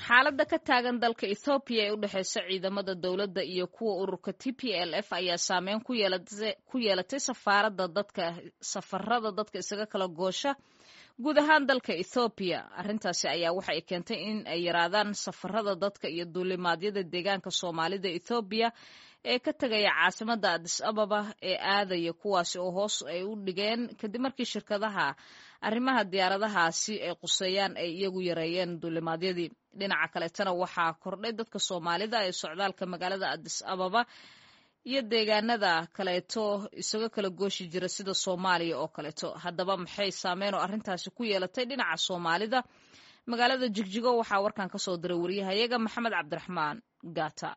xaaladda ka taagan dalka ethoobiya ee u dhexeysa ciidamada dowladda iyo kuwa ururka t p l f ayaa saameyn ku yeelatay safaarada dadka safarada dadka isaga kala goosha guud ahaan dalka ethoobiya arrintaasi ayaa waxa ay keentay in ay yaraadaan safarada dadka iyo duulimaadyada deegaanka soomaalida ethoobiya ee ka tegaya caasimada adis ababa ee aadaya kuwaasi oo hoos ay u dhigeen kadib markii shirkadaha arrimaha diyaaradahaasi ay quseeyaan ay iyagu yareeyeen duulimaadyadii dhinaca kaleetana waxaa kordhay dadka soomaalida ee socdaalka magaalada adis ababa iyo deegaanada kaleeto isaga kala gooshi jira sida soomaaliya oo kaleeto haddaba maxay saameyn oo arrintaasi ku yeelatay dhinaca soomaalida magaalada jigjigo waxaa warkan ka soo diray wariyahayaga maxamed cabdiraxmaan gaata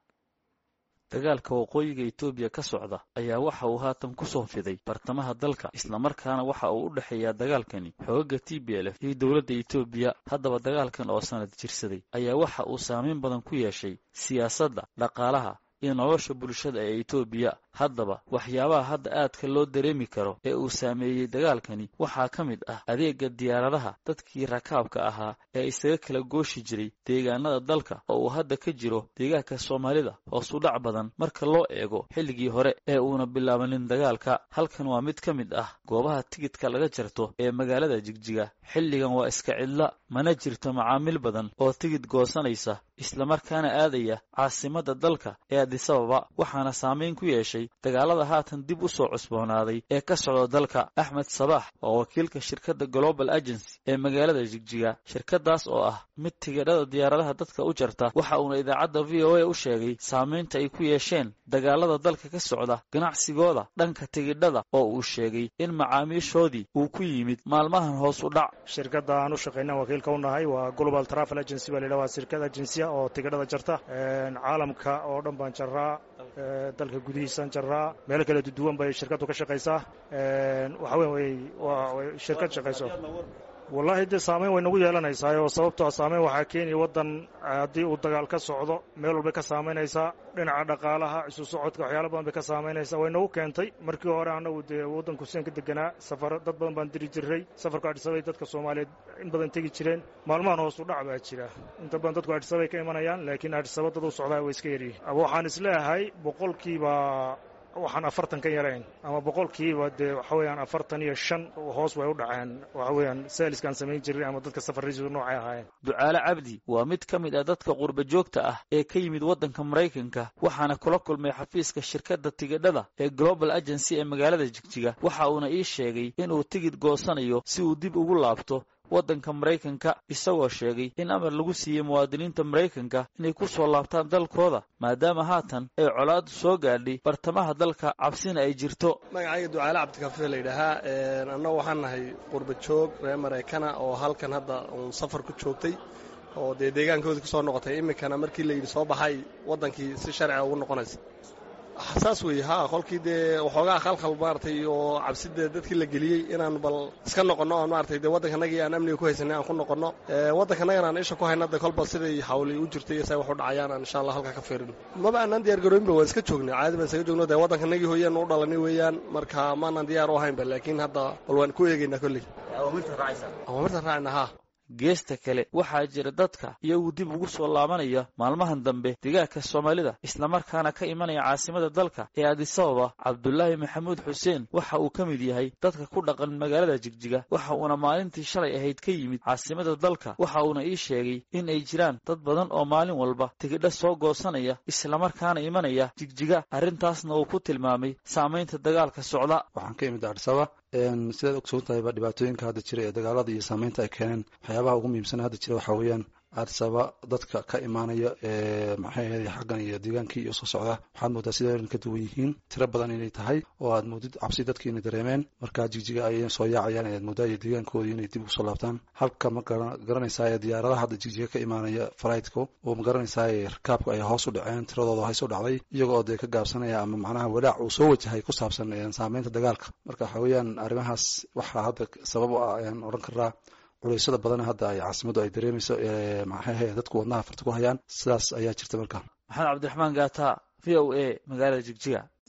dagaalka waqooyiga etoobiya ka socda ayaa waxa uu haatan ku soo fiday bartamaha dalka islamarkaana waxa uu u dhexeeyaa dagaalkani xoogaga t b l f iyo dowladda etoobiya haddaba dagaalkan oo sanad jirsaday ayaa waxa uu saameyn badan ku yeeshay siyaasadda dhaqaalaha iyo nolosha bulshada ee etoobiya haddaba waxyaabaha hadda aadka loo dareemi karo ee uu saameeyey dagaalkani waxaa ka mid ah adeega diyaaradaha dadkii rakaabka ahaa ee isaga kala gooshi jiray deegaanada dalka oo uu hadda ka jiro deegaanka soomaalida hoos u dhac badan marka loo eego xilligii hore ee uuna bilaabanin dagaalka halkan waa mid ka mid ah goobaha tigidka laga jarto ee magaalada jigjiga xilligan waa iska cidla mana jirto macaamiil badan oo tigid goosanaysa islamarkaana aadaya caasimadda dalka ee adisababa waxaana saameyn ku yeeshay dagaalada haatan dib u soo cusboonaaday ee ka socda dalka axmed sabax oo wakiilka shirkadda global agency ee magaalada jigjiga shirkadaas oo ah mid tigidhada diyaaradaha dadka u jarta waxa uuna idaacadda v o a u sheegay saameynta ay ku yeesheen dagaalada dalka ka socda ganacsigooda dhanka tigidhada oo uu sheegay in macaamiishoodii uu ku yimid maalmahan hoos u dhac shirkadda aan u shaqayna wakiilka u nahay waa global travel agency baa layidhaha waa shirkad agensiya oo tigidhada jarta caalamka oo dhan baan jarraa dalka gudihiisaan jarraa meelo kala duduwan bay shirkaddu ka shaqaysaa waxa wey waa shirkad shaqayso wallahi dee saameyn way nagu yeelanaysaa oo sababtoo saameyn waxaa keenaya waddan haddii uu dagaal ka socdo meel walbay ka saamaynaysaa dhinaca dhaqaalaha isu socodka waxyaala badan bay ka saamaynaysaa way nagu keentay markii hore annagu dee waddanku sidan ka deganaa safar dad badan baan diri jiray safarka adhisabay dadka soomaaliyeed in badan tegi jireen maalmahan hoos u dhac baa jira inta badan dadku adhisabay ka imanayaan laakiin adhisaba dad u socdaa way iska yaryihin waxaan isleeyahay boqolkiiba waxaan afartan ka yarayn ama boqolkiiba dee waxa weeyaan afartan iyo shan hoos way u dhaceen waxa weeyaan saaliskaan samayn jiray ama dadka safarradiisu noocay ahaayeen ducaale cabdi waa mid ka mid ah dadka qurba joogta ah ee ka yimid waddanka maraykanka waxaana kula kulmay xafiiska shirkadda tigidhada ee global agency ee magaalada jigjiga waxa uuna ii sheegay inuu tigid goosanayo si uu dib ugu laabto waddanka maraykanka isagoo sheegay in amar lagu siiyey muwaadiniinta maraykanka inay ku soo laabtaan dalkooda maadaama haatan ay colaadu soo gaadhay bartamaha dalka cabsina ay jirto magacayga ducaale cabdikafe layidhaahaa annagu waxaan nahay qurba joog reer maraykana oo halkan hadda uun safar ku joogtay oo dee deegaankoodii kusoo noqotay iminkana markii layidhi soo baxay waddankii si sharciga ugu noqonaysa saas weeye ha qolkii dee waxoogaa khalkhal maaragtay oo cabsidee dadkii la geliyey inaan bal iska noqonno oon maaragtay dee waddankanagii aan amniga ku haysanay aan ku noqonno waddankanagan aan isha ku hayna de kolba siday hawli u jirtay iyo say wax u dhacayaan aan insha allah halkaa ka fiirino maba aanaan diyaar garooyinba waan iska joognay caadi baan isaga joogno dee waddankanagii hooyaan u dhalanay weeyaan marka maanaan diyaar u ahaynba laakiin hadda bal waan ku eegaynaa kolley awaamirtaan raacayna ha geesta kale waxaa jira dadka iyagu dib ugu soo laabanaya maalmahan dambe degaanka soomaalida islamarkaana ka imanaya caasimada dalka ee adisababa cabdulaahi maxamuud xuseen waxa uu ka mid yahay dadka ku dhaqan magaalada jigjiga waxa uuna maalintii shalay ahayd ka yimid caasimada dalka waxa uuna ii sheegay in ay jiraan dad badan oo maalin walba tigidho soo goosanaya islamarkaana imanaya jigjiga arrintaasna uu ku tilmaamay saamaynta dagaalka socda waxaan ka imid adisaba sidaad ogsoon tahayba dhibaatooyinka hadda jira ee dagaalada iyo saameynta ay keeneen waxyaabaha ugu muhiimsan hadda jira waxaa weeyaan adsaba dadka ka imaanaya ee maxay ahayd xaggan iyo deegaankii iyo soo socda waxaad moodaa sida ka duwan yihiin tiro badan inay tahay oo aad moodid cabsi dadkii inay dareemeen markaa jigjiga ayay soo yaacayaan ayaad moodaa iyo deegaankoodii inay dib usoo laabtaan halka ma garanaysaa ee diyaaradaha hadda jigjiga ka imaanaya flightko oo ma garanaysaa rakaabka ay hoos u dhaceen tiradooda hays u dhacday iyaga oo dee ka gaabsanaya ama macnaha walaac uu soo wajahay ku saabsan saameynta dagaalka marka waxa weeyaan arrimahaas waxaa hadda sabab u ah ayaan odhan karaa culeysada badan hadda ay caasimaddu ay dareemayso maxay dadku wadnaha farta ku hayaan sidaas ayaa jirta marka maxamed cabdiraxmaan gaata v o a magaalada jigjiga